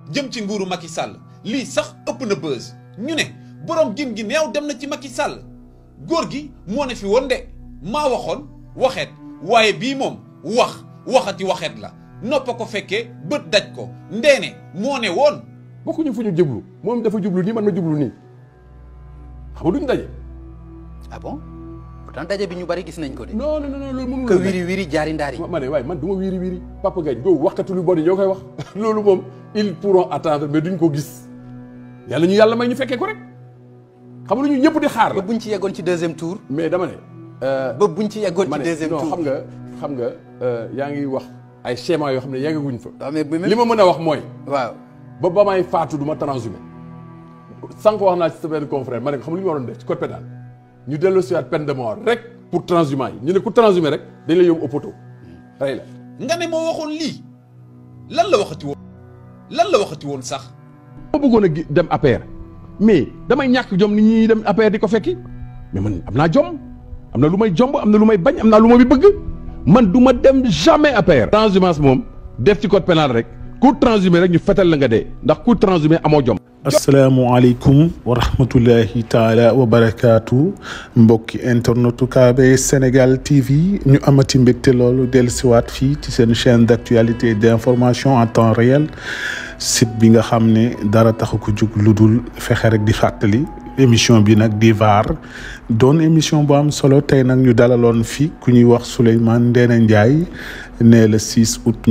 jëm ci nguuru Macky Sall lii sax ëpp na buzz ñu ne borom gin gi neew dem na ci Macky Sall góor gi moo ne fi woon de maa waxoon waxeet waaye bii moom wax waxati waxeet la noppa ko fekkee bët daj ko ndeene moo ne woon bokkuñu fu ñu jublu moom dafa jublu nii man ma jublu nii xam nga duñ daje. ah bon pourtant daje bi ñu bari gis nañ ko de. non non non loolu mënul que wiri wiri jaari ndaari. ma ne waaye man du ma wiiri wiiri Papa Gagne boobu waxkatu lu bon yi ñoo koy wax loolu moom ils pourront attendre mais duñ ko gis yàlla ñu yàlla may ñu fekkee ko rek xam nga lu ñu ñëpp di xaar ba la buñ ci yeggoon ci deuxième tour. mais dama ne. ba buñ ci yeggoon ma ci ne deuxième non tour. xam nga xam nga yaa ngi wax ay schéma yoo xam ne yeggaguñ fa. waaw mais bu li ma mën a wax mooy. waaw. ba ba may faatu du ma transhumé sànq wax naa ci sa benn confrère ma ne ko xam lu ñu waroon def ci code pénal ñu dellu si waat peine de mort rek pour transhumant yi ñu ne ku transhumé rek dañ la yóbbu au poteau rey la. nga ne moo waxoon lii lan la waxati woon lan la waxati woon sax ma bëggoon a gi- dem APR mais damay ñàkk jom ni ñuy dem APR di ko fekki mais man am naa jom am na lu may jomb am na lu may bañ am naa lu ma bi bëgg man du ma dem jamais APR. transhumance moom def ci code pénal rek ku transhumé rek ñu fetal la nga dee ndax ku transhumé amoo jom. asalaamualeykum wa rahmatullahi taala wa barakaatu mbokki internetu KB Sénégal TV ñu amati mbégte loolu dellusiwaat fii ci seen chaîne d'actualité et d'information en temps réel site bi nga xam ne dara taxu ko jug lu dul fexe rek di fàttali émission bi nag di VAR doon émission bu am solo tey nag ñu dalaloon fii ku ñuy wax Souleymane Ndéné Ndiaye né le 6 août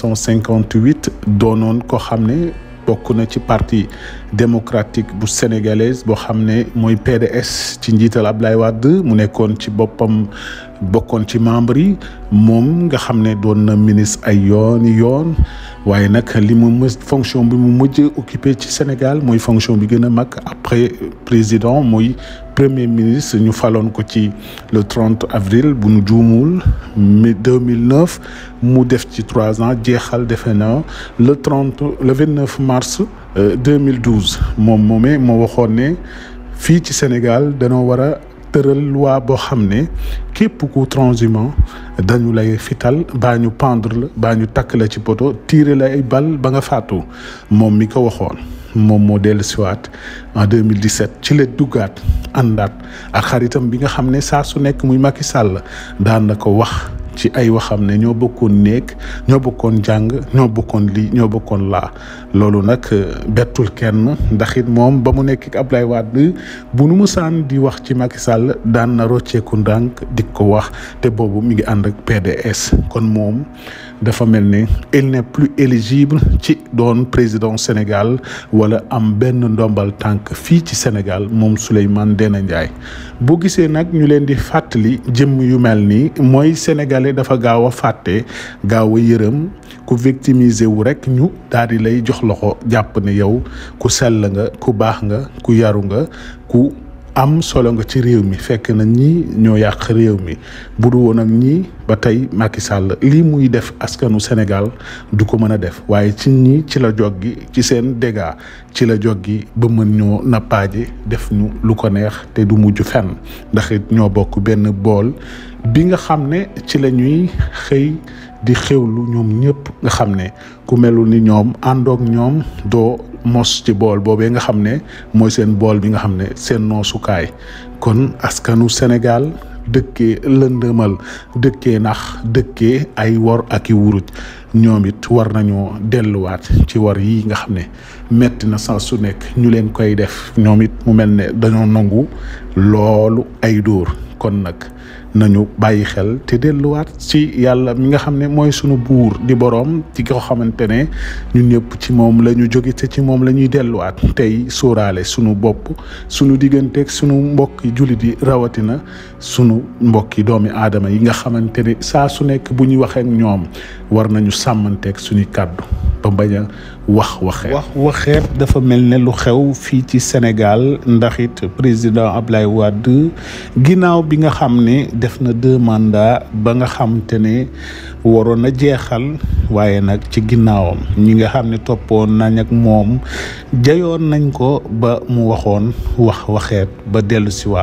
1958 doonoon ko xam ne bokk na ci parti démocratique bu sénégalaise boo xam ne mooy PDS ci njiital Ablaye Wade mu nekkoon ci boppam bokkoon ci membre yi moom nga xam ne doon na ministre ay yooni yoon waaye nag li mu mës fonction bi mu mujj occupé ci Sénégal mooy fonction bi gën a mag après président muy premier ministre ñu faloon ko ci le 30 avril bu nu juumul mi 2009 mu def ci trois ans jeexal defe na le 30 le 29 mars euh, 2012 moom moomee moo waxoon ne fii ci Sénégal danoo war a tëral loi boo xam ne képp ku transhumant dañu lay fital baa ñu pendre la baa ñu takk la ci poto tiire la ay bal ba nga faatu moom mi ko waxoon moom moo dellu siwaat en 2017 ci la duggaat àndaat ak xaritam bi nga xam ne saa su nekk muy Macky Sall daan na ko wax ci ay waxam ne ñoo bokkoon néeg ñoo bokkoon jàng ñoo bokkoon lii ñoo bokkoon laa loolu nag bettul kenn ndax it moom ba mu nekk ak Ablaye Wade bu nu musaan di wax ci Macky Sall daan na rocceeku ndànk di ko wax te boobu mi ngi ànd ak PDS kon moom dafa mel ne il n'est plus éligible ci doon président Sénégal wala am benn ndombal tànk fii ci Sénégal moom Souleymane Ndéné Ndiaye boo gisee nag ñu leen di fàttali jëmm yu mel nii mooy sénégalais dafa gaaw a fàtte gaaw a yërëm ku victimiser wu rek ñu daal di lay jox loxo jàpp ne yow ku sell nga ku baax nga ku yaru nga ku am solo nga ci réew mi fekk na ñii ñoo yàq réew mi bu du woon ak ñii ba tey Macky Sall lii muy def askanu Sénégal du ko mën a def waaye ci ñii ci la jog gi ci seen dégâts ci la jog gi ba mën ñoo nappaaje def ñu lu ko neex te du mujj fenn ndax it ñoo bokk benn bool bi nga xam ne ci la ñuy xëy di xewlu ñoom ñëpp nga xam ne ku melul ni ñoom àndoog ñoom doo mos ci bool boobee nga xam ne mooy seen bool bi nga xam ne seen noosukaay kon askanu Sénégal dëkkee lëndëmal dëkkee nax dëkkee ay wor ak i wuruj ñoom it war nañoo delluwaat ci war yi nga xam ne metti na saa su nekk ñu leen koy def ñoom it mu mel ne dañoo nangu loolu ay dóor kon nag nañu bàyyi xel te delluwaat ci yàlla mi nga xam ne mooy sunu buur di boroom ci ko xamante ne ñun ñëpp ci moom la ñu jóge te ci moom la ñuy delluwaat tey sóoraale sunu bopp sunu digganteeg sunu mbokki jullit yi rawatina sunu mbokki doomi aadama yi nga xamante ne saa su nekk bu ñuy waxee ak ñoom war nañu sàmmanteeg suñuy kàddu ba bañ a wax waxeet wax waxeet dafa mel ne lu xew fii ci Sénégal ndax it président Ablaye Wade ginnaaw bi nga xam ne def na deux mandats ba nga xam te ne waroon na jeexal waaye nag ci ginnaawam ñi nga xam ne toppoon nañ ak moom jayoon nañ ko ba mu waxoon wax waxeet ba dellu siwaat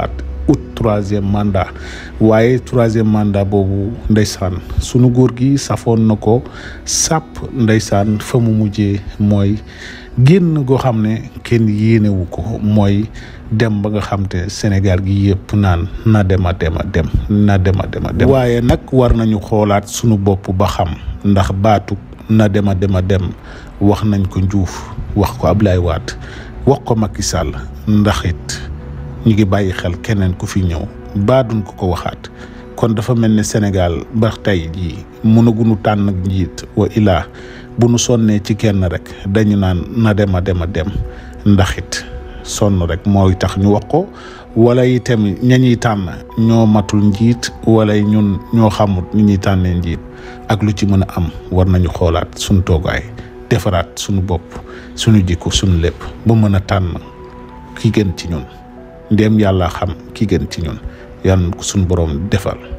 ut troisième mandat waaye troisième mandat boobu ndeysaan sunu góor gi safoon na ko sàpp ndeysaan fa mu mujjee mooy génn goo xam ne kenn yéenewu ko mooy dem ba nga xam te Sénégal gi yëpp naan na dem a dem a dem na dem a dem a dem waaye nag war nañu xoolaat sunu bopp ba xam ndax baatu na dem a dem a dem wax nañ ko Diouf wax ko Ablaye Wade wax ko Macky Sall ndax it ñu ngi bàyyi xel keneen ku fi ñëw baaduñ ko ko waxaat kon dafa mel ni Sénégal ba tey jii mënaguñu tànn ak njiit wa ilaa bu nu sonnee ci kenn rek dañu naan na dem a dem a dem ndax it sonn rek mooy tax ñu wax ko wala itam ña ñuy tànn ñoo matul njiit wala ñun ñoo xamut ni ñuy tànnee njiit ak lu ci mën a am war nañu xoolaat suñu toogaay defaraat suñu bopp suñu jikko suñu lépp ba mën a tànn ki gën ci ñun ndéem yàlla xam ki gën ci ñun yàlla ko suñu boroom defal